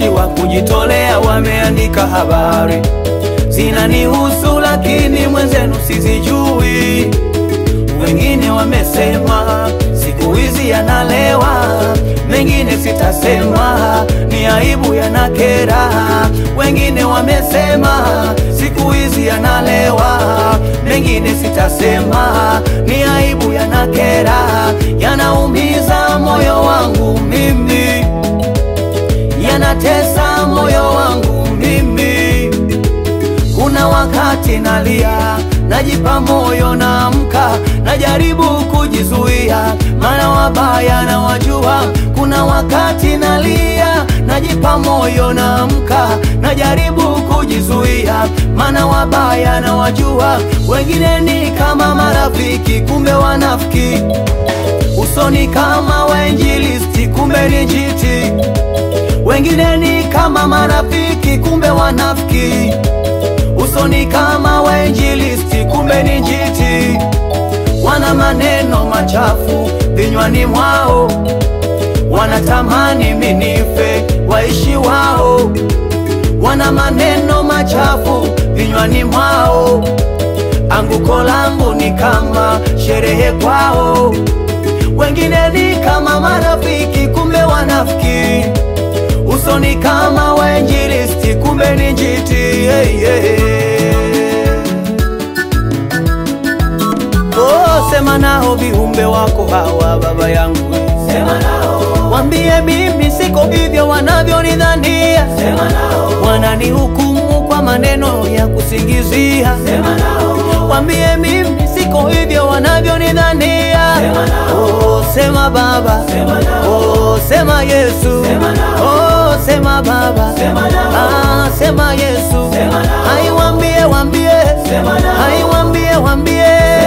waandishi wa kujitolea wameandika habari zinanihusu, lakini mwenzenu sizijui. Wengine wamesema siku hizi yanalewa, mengine sitasema, ni aibu yanakera. Wengine wamesema siku hizi yanalewa, mengine sitasema, ni aibu yanakera, yanaumiza moyo wangu mimi, yanatesa moyo wangu mimi. Kuna wakati nalia, najipa moyo, naamka, najaribu kujizuia, maana wabaya na wajua. Kuna wakati nalia, najipa moyo, naamka, najaribu kujizuia, maana wabaya na wajua. Wengine ni kama marafiki, kumbe wanafiki, usoni kama wainjilisti, kumbe ni jiti. Wengine ni kama marafiki, kumbe wanafiki usoni kama wainjilisti, kumbe ni njiti. Wana maneno machafu vinywani mwao, wanatamani minife waishi wao. Wana maneno machafu vinywani mwao, anguko langu ni kama sherehe kwao. Wengine ni kama marafiki, kumbe wanafiki usoni kama wainjilisti, kumbe ni njiti. Hey, hey. Oh, sema nao viumbe wako hawa, baba yangu, Sema nao, wambie mimi siko hivyo wanavyonidhania, sema nao, wananihukumu kwa maneno ya kusingizia. sema nao, Wambie mimi siko hivyo wanavyonidhania. Sema nao. Oh, sema Baba, Sema nao. oh, sema Yesu, Sema nao. oh, sema Baba, Sema nao. ah, sema Yesu, Sema nao. ai wambie, wambie, Sema nao. ai wambie, wambie.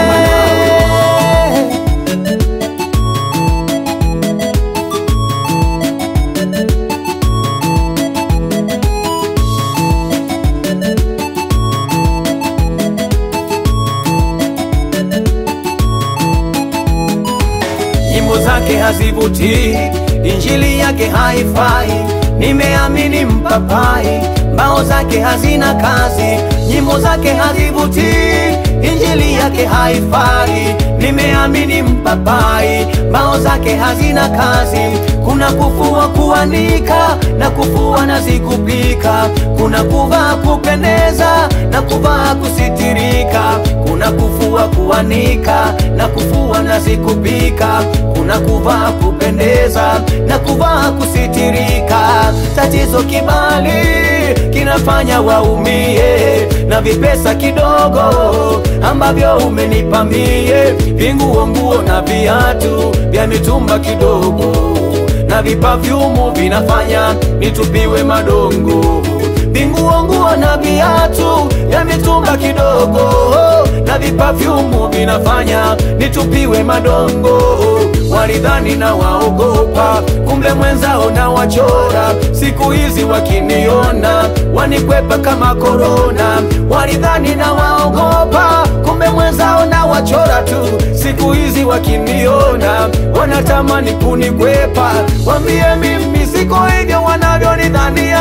Nyimbo zake hazivutii, injili yake haifai. Nimeamini mpapai, mbao zake hazina kazi. Nyimbo zake hazivutii, injili yake haifai. Nimeamini mpapai, mbao zake hazina kazi. Kuna kufua kuanika na kufua na zikupika, kuna kuvaa kupendeza na kuvaa kusitirika, kuna kufua kuanika na kufua na zikupika, kuna kuvaa kupendeza na kuvaa kusitirika. Tatizo kibali kinafanya waumie, na vipesa kidogo ambavyo umenipa mie, vinguo nguo na viatu vya mitumba kidogo na vipafyumu vinafanya nitupiwe madongo, vinguo nguo na viatu vya mitumba kidogo, na vipafyumu vinafanya nitupiwe madongo. Walidhani na waogopa, kumbe mwenzao na wachora. Siku hizi wakiniona wanikwepa kama korona. Walidhani na waogopa, kumbe mwenzao na wachora tu. Siku hizi wakiniona wanatamani kunikwepa. Wambie mimi siko hivyo wanavyonidhania.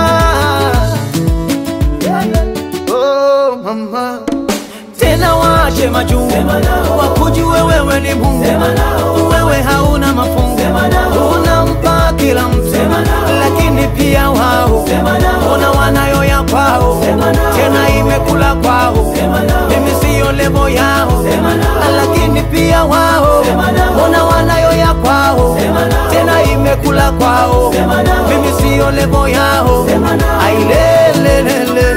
Oh, mama tena waache majungu, Sema nao. wakujue wewe ni Mungu, Sema nao. wewe hauna mafungu, Sema nao. unampa kila mtu, Sema nao. lakini pia wao Sema nao. ona wanayo ya kwao, Sema nao. tena imekula kwao, Sema nao. mimi siyo levo yao, Sema nao. lakini pia wao Sema nao. ona wanayo ya kwao, Sema nao. tena imekula kwao, Sema nao. mimi siyo levo yao, Sema nao. ailelelele